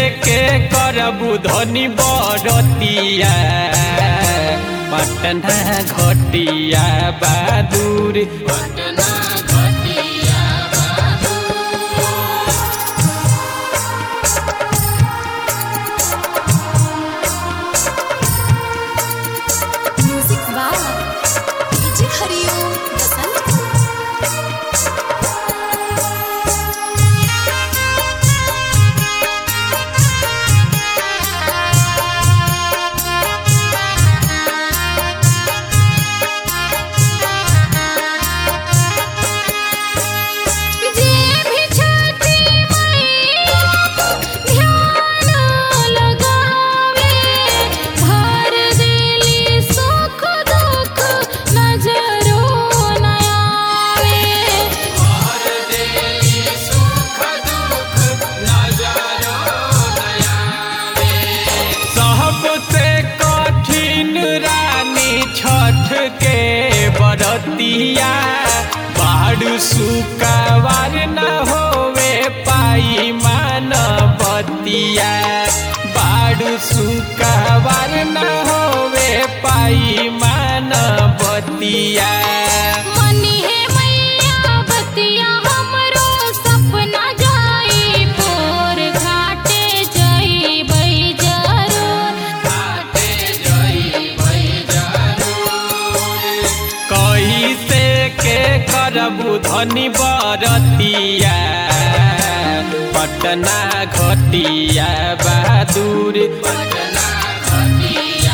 के करबू धनी बरतिया पटना घटिया बहादुर पटना घटिया म्यूजिक वाह डीजे हरिओम बसंत जे भी छठी मैया ध्यान लगावे भर देली सुख दुख नजरो न आवे सबसे कठिन रानी छठ के बरतिया बाढ़ सुकावार न होवे पाई मानवतिया बाढ़ सुकावार न होवे पाई मानवतिया मनी है मैया बतिया हमरो सपना जाई पोर घाटे जाई बई जरूर कैसे के करबू धनी बरतिया पटना घटिया बहादुर पटना घटिया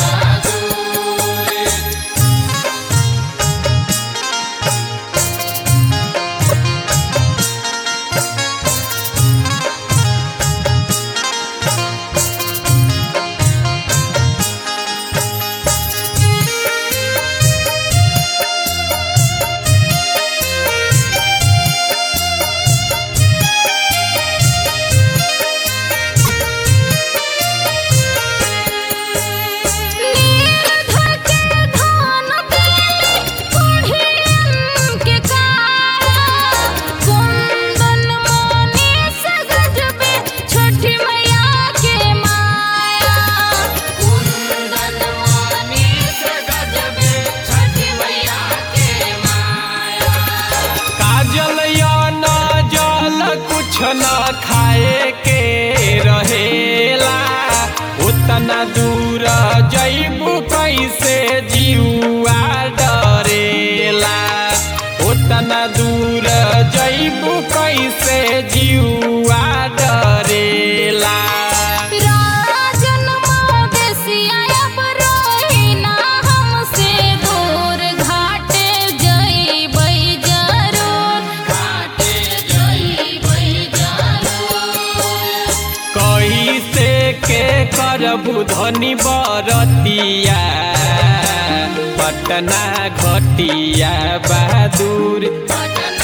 नीर धके धान देली कोढ़ियन के काया कुंदन मोने सगजबे छठी मैया के माया कुंदन माने से गजबे छठी मैया के माया काजल या न जल कुछ न खाए के रहेला उतना दूर जैबू कैसे जीवा डरेला उतना दूर जैबू कैसे जीवा डरेला राजन मदेसिया अब रोहिना हमसे दूर घाटे जइबै जरूर घाटे जई बई जरूर कैसे के करबू धनी बरतिया पटना घटिया बहादुर पटना